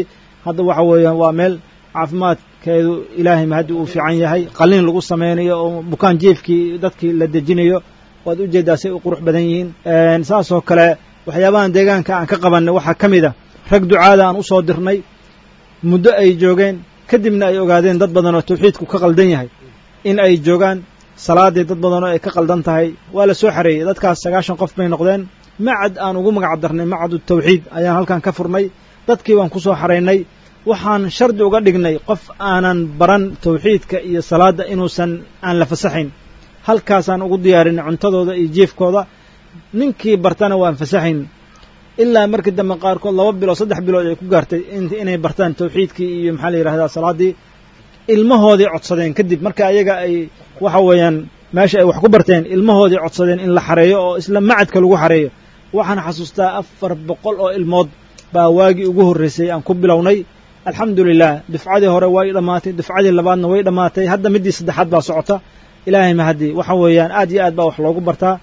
hadda waxa weeyaan waa meel caafimaadkeedu ilaahay mahaddi uu fiican yahay qalliin lagu samaynayo oo bukaan jiefkii dadkii la dejinayo waad u jeeddaa say u qurux badan yihiin saasoo kale waxyaabahan deegaanka aan ka qabannay waxaa ka mid a rag ducaada aan u soo dirnay muddo ay joogeen kadibna ay ogaadeen dad badan oo tawxiidku ka qaldan yahay in ay joogaan salaaddii dad badan oo ay ka qaldan tahay waa la soo xareeyey dadkaas sagaashan qof bay noqdeen macad aan ugu magac darnay macadu tawxiid ayaan halkan ka furnay dadkii baan ku soo xaraynay waxaan shardi uga dhignay qof aanan baran tawxiidka iyo salaadda inuusan aan la fasaxayn halkaasaan ugu diyaarinay cuntadooda iyo jiefkooda ninkii bartana waan fasaxayn ilaa markii dambe qaarkood laba bilood saddex bilood ay ku gaartay inay bartaan tawxiidkii iyo maxaa la yidhahdaa salaaddii ilmahoodii codsadeen kadib marka ayaga ay waxa weeyaan meesha ay wax ku barteen ilmahoodii codsadeen in la xareeyo oo isla macadka lagu xareeyo waxaan xasuustaa afar boqol oo ilmood baa waagii ugu horraysay aan ku bilownay alxamdu lilah dufcadii hore way dhammaatay dufcadii labaadna way dhammaatay hadda middii saddexaad baa socota ilaahay mahaddi waxa weeyaan aad iyo aad baa wax loogu bartaa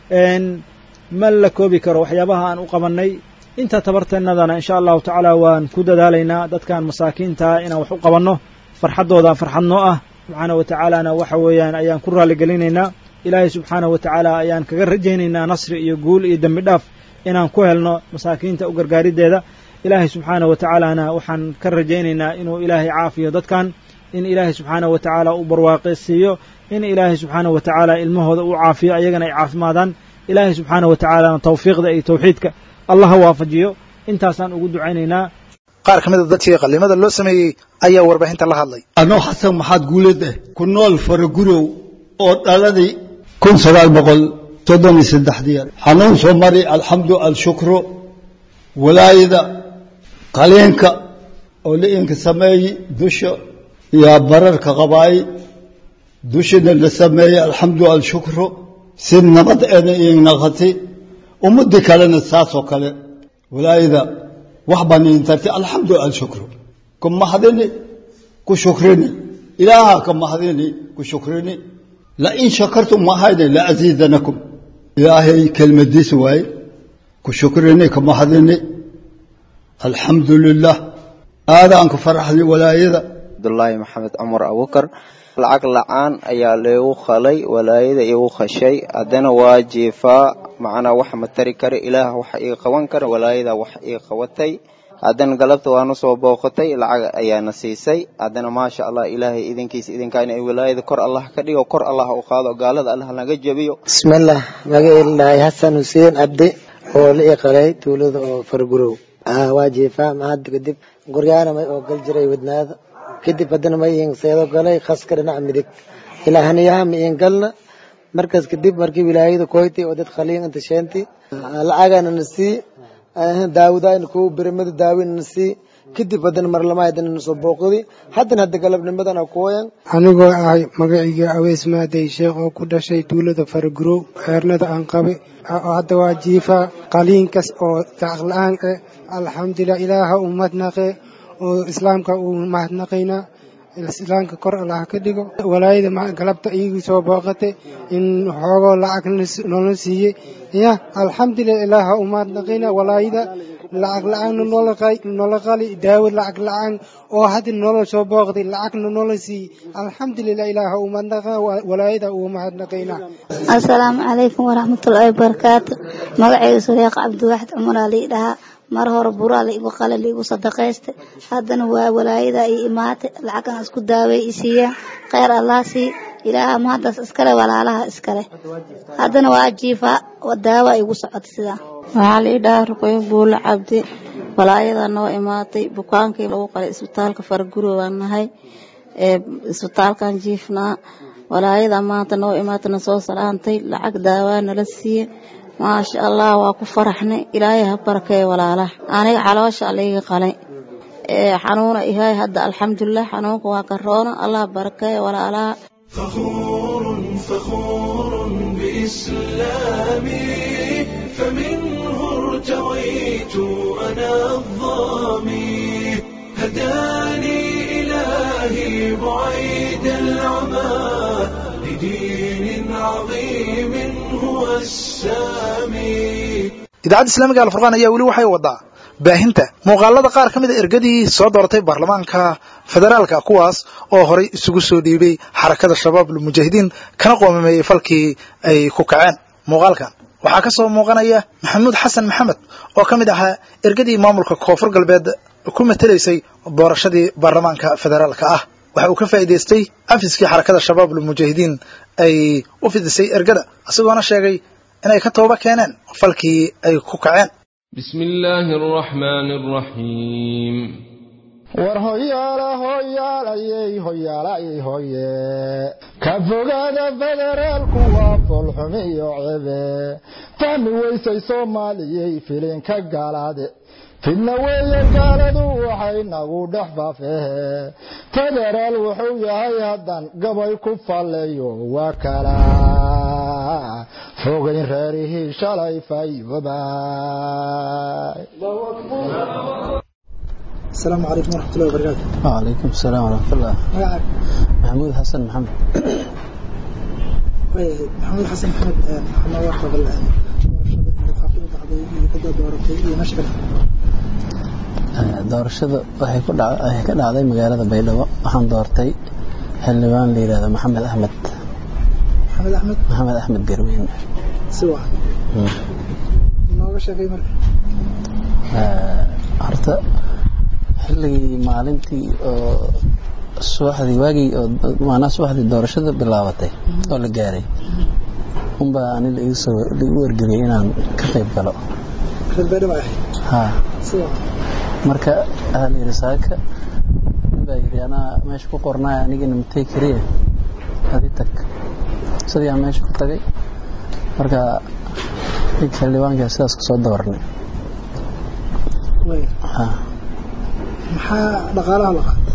ma la koobi karo waxyaabaha aan u qabannay inta tabarteennadana insha allahu tacaala waan ku dadaalaynaa dadkan masaakiintaa inaan wax u qabanno farxaddooda farxad noo ah subxaana wa tacaalana waxa weeyaan ayaan ku raalligelinaynaa ilaahay subxaana wa tacaala ayaan kaga rajaynaynaa nasri iyo guul iyo dembi dhaaf inaan ku helno masaakiinta u gargaariddeeda ilaahay subxaana wa tacaalana waxaan ka rajaynaynaa inuu ilaahay caafiyo dadkan in ilaahay subxaana wa tacaala uu barwaaqaysiiyo in ilaahay subxaana wa tacaala ilmahooda uu caafiyo ayagana ay caafimaadaan ilaahay subxaana wa tacaalana tawfiiqda iyo tawxiidka allah ha waafajiyo intaasaan ugu ducaynaynaa qaar ka mid a dadkii qallimada loo sameeyey ayaa warbaahinta la hadlay anoo xasan maxaad guuleed ah ku nool faragurow oo dhaladii kun sagaal boqol soddon iyo saddexdii xanuun soo mari alxamdu alshukru walaayada qaleenka oo la-inka sameeyey dusha iyo bararka qabaayi dushina la sameeyey alxamdu alshukru si nabad eena iinaqati ummadii kalena saasoo kale walaayada wax baan idin tartay alxamdu alshukru ku mahadini ku shukrini ilaaha ka mahadini ku shukrini lain shakartum mahayne laaziidanakum ilaahay kelmadiis waaye ku shukrini ka mahadini alxamdu lilah aadaan ku faraxday walaayada cabdulaahi maxamed cumar abukar lacag la-aan ayaa leegu khalay walaayada igu khashay haddana waa jiifaa macnaa wax ma tari kara ilaah wax ii qaban kara walaayada wax ii qabatay haddana galabta waanu soo booqatay lacag ayaana siisay haddana maasha allah ilaahay idinkiisa idinkaana walaayada kor allah ka dhigo kor allah u qaado gaalada allah naga jabiyo bismillah magaciilaahay xasan xuseen abdi oo la ii qalay tuulada oo fargurow waa jiifaa mahad kadib guryaana may oo gal jiray wadnaada kadib haddana ma iin seedo galay khaska dhinaca midig ilaa haniyaha ma iin galna markaas kadib markii wilaayada koytay oo dad khaliin inta sheentay lacagana na sii daawadaayna kuwa berimada daawina na sii kadib haddana marlama haddana na soo booqdi haddana hadda galabnimadana kuwayan anigoo ahay magacayga aweys maaday sheekh oo ku dhashay tuulada faragurow xeernada aan qabe hadda waa jiifa qaliinkas oo lacag la-aan eh alxamdulilah ilaaha u mahadnaqe oo islaamka uu mahadnaqaynaa islaamka kor allah ka dhigo walaayada galabta iigu soo booqatay in xoogoo lacag noola siiyey ya alxamdulilah ilaaha u mahadnaqaynaa walaayada lacag la-aanna noola qali daawo lacag la-aan oo hadda noola soo booqday lacagna noola siiyey alxamdulilah ilaaha u mahadnaqa walaayada uu mahadnaqaynaa assalaamu calaykum waraxmatullaahi wabarakaatu magacayga sureeq cabdiwaxid cumaraa lii dhahaa mar hore buraa la igu qala la igu sadaqaystay haddana waa walaayada i imaatay lacagan isku daaway i siiyeen kheyr allah sii ilaaha mahaddaas iskale walaalaha iskale haddana waa jiifaa daawa igu socotay sidaa waxaa la ii dhahaa ruqoyo buulo cabdi walaayada noo imaatay bukaankii lagu qalay isbitaalka farguro baan nahay ee isbitaalkan jiifnaa walaayada maanta noo imaatana soo salaantay lacag daawaa nala siiye maasha allah waa ku faraxnay ilaahay ha barakeeyo walaalaha aniga caloosha alayga qalay ee xanuuna ihay hadda alxamdulilah xanuunka waa karoona allah barakeeyo walaalaha فخور فخور بإسلامي فمنه ارتويت أنا الظامي هداني إلهي بعيد العمى لدين عظيم هو السامي idaacadda islaamiga alfurqaan ayaa weli waxay wadaa baahinta muuqaalada qaar ka mid a ergadii soo dooratay baarlamaanka federaalka kuwaas oo horay isugu soo dhiibay xarakada shabaab lmujaahidiin kana qoomameeyey falkii ay ku kaceen muuqaalkan waxaa ka soo muuqanaya maxamuud xasan maxamed oo ka mid ahaa ergadii maamulka koonfur galbeed ku matelaysay doorashadii baarlamaanka federaalka ah waxa uu ka faa'iidaystay afiskii xarakada shabaab lmujaahidiin ay u fidisay ergada isagoona sheegay inay ka tooba keeneen falkii ay ku kaceen بسم الله الرحمن الرحيم war hoyaala hoyaalayey hoyaalayey hoye ka fogaada federaalku waa foolxumi iyo cebe fahmi weysay soomaaliyey filinka gaalaade fidna weeye gaaladu waxay nagu dhex faafehe federaal wuxuu yahay haddaan gabay ku falleeyo waa kala fogayn reerihii shalay fayobaay السلام عليكم ورحمة الله وبركاته وعليكم السلام ورحمة الله magacaaga محمود حسن محمد maxamuud xasan maxamed maxamed waa qabal doorashada qaabka u dhacday iyo cidda dooratay iyo meesha doorashada waxay ku dhac waxay ka dhacday magaalada Baydhabo waxaan doortay xildhibaan la yiraahdo Maxamed Axmed maxamed axmed Maxamed Axmed Garweyn si waa nooga sheegay marka horta xilligii maalintii oo subaxdii waagii oo maanaa subaxdii doorashada bilaabatay oo la gaaray unbaa ani la igu soo la igu wargeliyay inaan ka qayb galo reer baydhabo ahay haa si waa marka waxaa la yidhi saaka nin baa yidhi anaa meesha ku qornaa anigana matay kariya adi tag sidii aan meesha ku tagay marka ninka xildhibaanka sidaas kusoo dooranay way haa maxaa dhaqaalaha la qaatay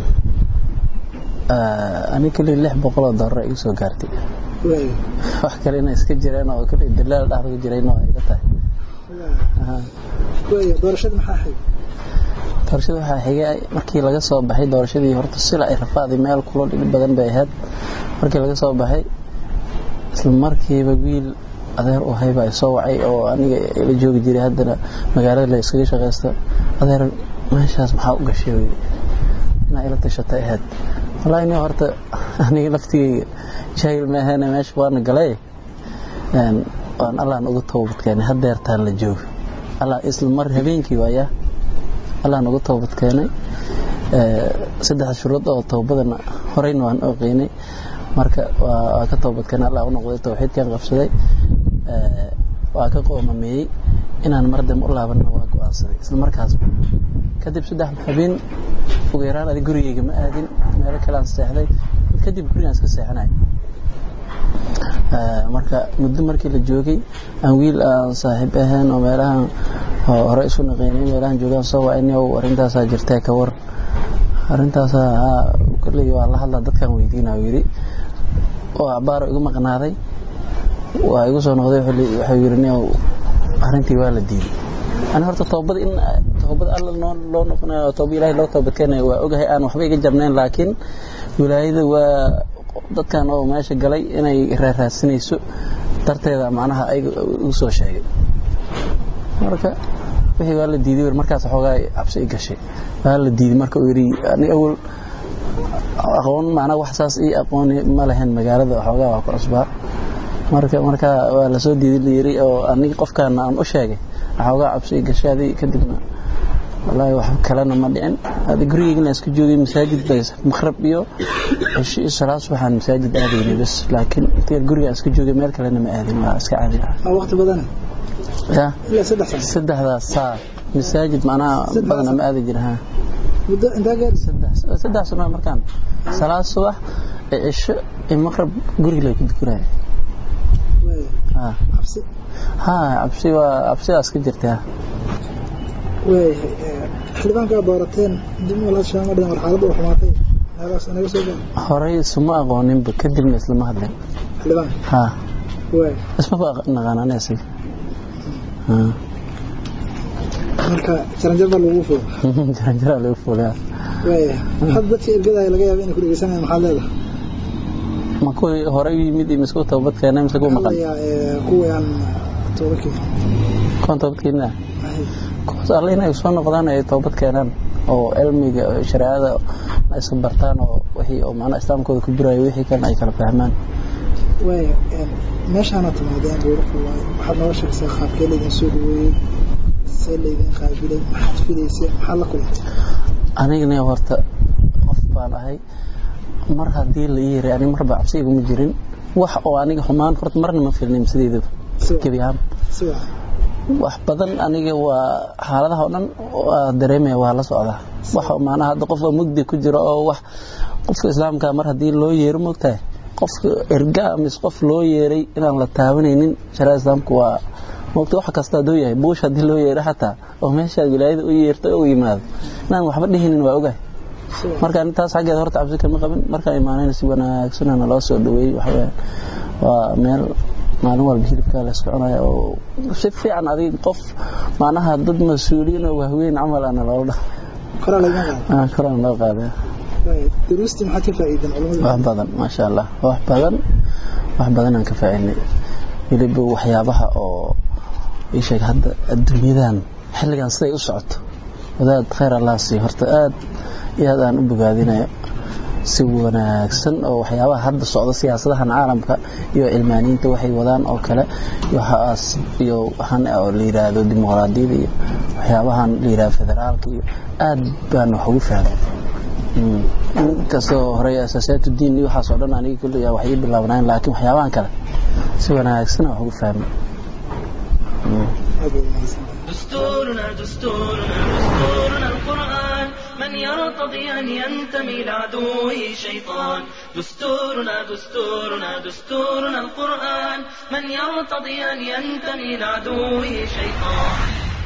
ani keliya lix boqol oo doolar igu soo gaartay way wax kale inay iska jireen oo keliya dalaal dhexda ku jirayna waa iga tahay Haa. way doorashada maxaa ahayd doorashada waxaa xigay markii laga soo baxay doorashadii horta sila ay rafaaday meel kulo dhib badan bay ahayd markii laga soo baxay isla markiiba wiil adeer u hayba ay soo wacay oo aniga la joogi jiray haddana magaalada la iskaga shaqaysto adeer meeshaas maxaa u gashay uu yidhi inaa ila tashatay ahayd wallaahi nin horta aniga laftigeyga jaahil ma ahaane meesha waana galay een waan allaan uga toobadkeenay hadeertaan la joogo allah isla mar habeenkii waaya allah nagu toobad keenay saddex shuruud oo toobadana horeyna waan oqeynay marka waa ka toobad keenay allah u noqday tawxiidkan qabsaday waa ka qoomameeyey inaan mar dambe u laabanna waa go-aansaday isla markaas kadib saddex habeen ugu yaraan adi gurigeyga ma aadin meelo kale aan seexday kadib gurigaan iska seexanay marka muddo markii la joogay aan wiil aan saaxiib ahayn oo meelahan hore isu naqeynay meelahan joogaan soo wacayni oo arrintaasaa jirtee ka war arrintaasaa kolley waa la hadlaa dadkan weydiina uu yidhi oo abaaro igu maqnaaday waa igu soo noqday waxuu yidhi nin arrintii waa la diiday ani horta toobada in toobada alla noo loo noqonayo tooba ilaahay loo toobadkeenayo waa ogahay aan waxba iga jarnayn laakiin wilaayada waa dadkan oo meesha galay inay raarraadsanayso darteeda macnaha ayaga igu soo sheegay marka wixii waa la diiday markaas xoogaa cabsi i gashay waa la diiday marka uu yidhi ani awal aqoon macnaha wax saas ii aqooni ma lahayn magaalada xoogaa waa ku cusbaa marka marka waa lasoo diiday la yidhi oo aniga qofkaana aan u sheegay xoogaa cabsi i gashay adi kadibna wallaahi wax kalena ma dhicin hada gurigeygana isku joogay masaajid bay maqrab iyo cisho iyo salaad waxaan masaajid aadaynay bas laakiin intii guriga isku joogay meel kalena ma aadin waa iska caadi ah waqti badan ya ilaa saddex sano saddexdaas saa masaajid macnaha badana ma aadi jira ha muddo intaa gaari saddex sano markaan salaad subax iyo cisho iyo maqrab guriga lay ku dukanaya ha cabsi ha cabsi waa cabsidaas ka jirta way xildhibaankaa doorateen dib walaashaa ma dhigan war xaaladda u xumaatay meelaas inaga soo gaar horey isuma aqooninba kadibna islama hadlin xildhibaan ha way ismaba naqaan ani asiga ha marka jaranjar baa lagu fuul jaranjaraa lagu fuulaya way hadda dadka ergadaya laga yaaba inay ku dhegeysanayaan maxaad leedahay ma kuwii hore u yimid iyo misku toobad keenay mise kuwa maqan kuwii aan toobadkii kuwan toobad keenaa kuwaas alle inay soo noqdaan ay toobad keenaan oo cilmiga shareecada ay iska bartaan oo wixii oo macnaha islaamkooda ku buraayo wixii kan ay kala fahmaan waaya meeshaana timaadeen buurku waay waxaad noo sheegtay qaabkee laydin soo dhaweeyey see laydin qaabilay maxaad filaysay maxaad la kulantay anigana horta qof baan ahay mar haddii la ii yaray aniga marba cabsi iguma jirin wax oo aniga xumaan horta marna ma filnin sideedaba gebi ahaan wax badan aniga waa xaaladaha oo dhan waa dareemaya waa la socdaa wax maanaha hadda qof mugdi ku jiro oo wax qofka islaamka mar haddii loo yeero mogtahay qofka erga mise qof loo yeeray inaan la taabanaynin shareecada islaamka waa mogta wax kasta hadduu yahay buush haddii loo yeero xataa oo meeshaad wilaayada u yeerto u yimaado inaan waxba dhihinin waa ogahay marka intaas xaggeeda horta cabsi kama qabin markaan imaanayna si wanaagsan naloo soo dhaweeyey waxaweyaan waa meel maalin walba hilibkaa la soconaya oo si fiican adig qof macnaha dad mas-uuliyiin oo wahweyn camal ana loola dhaha korana loo qaadaya duruustii maxaad ka faa'iideen culimada wax badan maasha allah wax badan wax badan aan ka faa'iidnay weliba waxyaabaha oo ii sheeg hadda adduunyadan xilligan siday u socoto wadaad khayr allah sii horta aad iyo aad aan u bogaadinayo si wanaagsan oo waxyaabaha hadda socda siyaasadahan caalamka iyo cilmaaniyiinta waxay wadaan oo kale waxaas iyo waxaan oo la yiraahdo dimuqraadiyada iyo waxyaabahan la yiraahdo federaalka iyo aad baan wax ugu fahmay inkastoo hore asaasaatu diin iyo waxaas oo dhan aniga kulli wax ii bilaabnayn laakiin waxyaabahan kale si wanaagsan wax ugu fahmay دستورنا دستورنا دستورنا القرآن من يرتضي أن ينتمي لعدوه شيطان دستورنا دستورنا دستورنا القرآن من يرتضي أن ينتمي لعدوه شيطان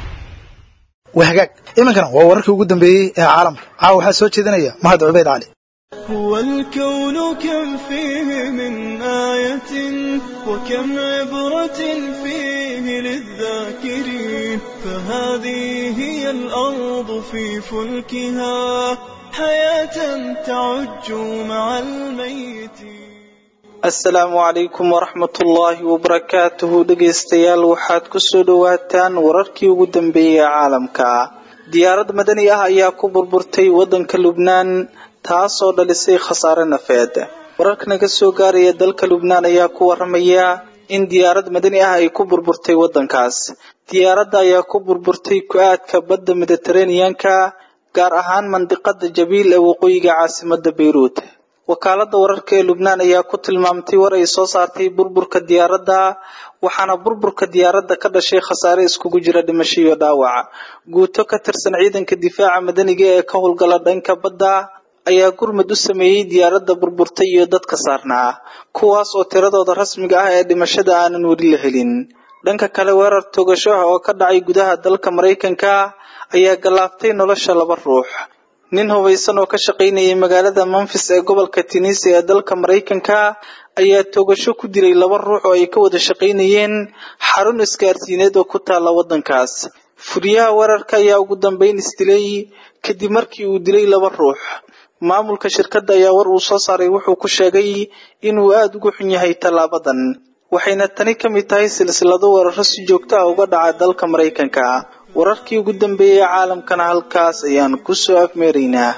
wahagaag iminkana waa wararkii ugu dambeeyey ee caalamka caawa waxaa soo jeedinaya mahad cubeyd cali هو الكون كم فيه من آية وكم عبرة فيه للذاكرين فهذه هي الأرض في فلكها حياة تعج مع الميت asalaamu calaykum waraxmatullaahi wabarakaatuhu dhegaystayaal waxaad ku soo dhowaataan wararkii ugu dambeeyey ee caalamka diyaarad madani ah ayaa ku burburtay waddanka lubnaan taasoo dhalisay khasaare nafeed wararka naga soo gaaraya dalka lubnaan ayaa ku waramaya in diyaarad madani ah ay ku burburtay waddankaas diyaaradda ayaa ku burburtay ku-aadka badda mediteraneanka gaar ahaan mandiqada jabiil ee waqooyiga caasimada beyruut wakaalada wararka ee lubnaan ayaa ku tilmaamtay war ay soo saartay burburka diyaaradda waxaana burburka diyaaradda ka dhashay khasaare iskugu jira dhimasho iyo dhaawac guuto ka tirsan ciidanka difaaca madaniga ee ka howlgala dhanka badda ayaa gurmad u sameeyey diyaaradda burburtay iyo dadka saarnaa kuwaas oo tiradooda rasmiga ah ee dhimashada aanan weli la helin dhanka kale weerar togasho ah oo ka dhacay gudaha dalka maraykanka ayaa gallaaftay nolosha laba ruux nin hubaysan oo ka shaqaynayay magaalada memphis ee gobolka tennessee ee dalka maraykanka ayaa toogasho ku dilay laba ruux oo ay ka wada shaqaynayeen xarun isgaarsiineed oo ku taala waddankaas fuliyaha weerarka ayaa ugu dambeyn isdilay kadib markii uu dilay laba ruux maamulka shirkadda ayaa war uu soo saaray wuxuu ku sheegay inuu aada ugu xun yahay tallaabadan waxayna tani ka mid tahay silsilado weeraro si joogto ah uga dhaca dalka maraykanka wararkii ugu dambeeyey caalamkana halkaas ayaan ku soo afmeeraynaa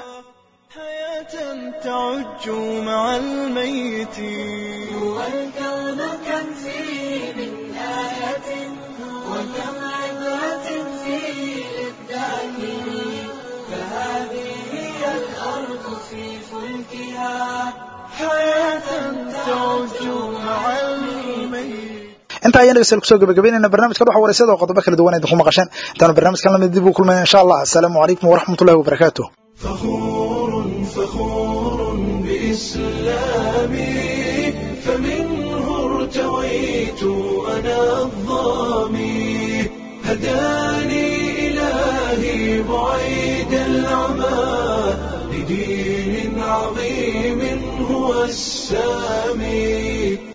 تعج مع الميت هو الكون كم فيه من آية وكم عبرة فيه للذاكرين فهذه هي الأرض في فلكها حياة تعج مع الميت inta ayaan dhegeystayaal kusoo gabagabeynayna barnaamijka waxa wareysada oo qodobo kala duwan idinku maqasheen intaanu barnaamijkan lamid dib u kulmayna insha allah asalaamu calaykum waraxmatullahi wabarakaatuh فخور فخور بإسلامي فمنه ارتويت أنا الظامي هداني إلهي بعيد العمى لدين عظيم هو السامي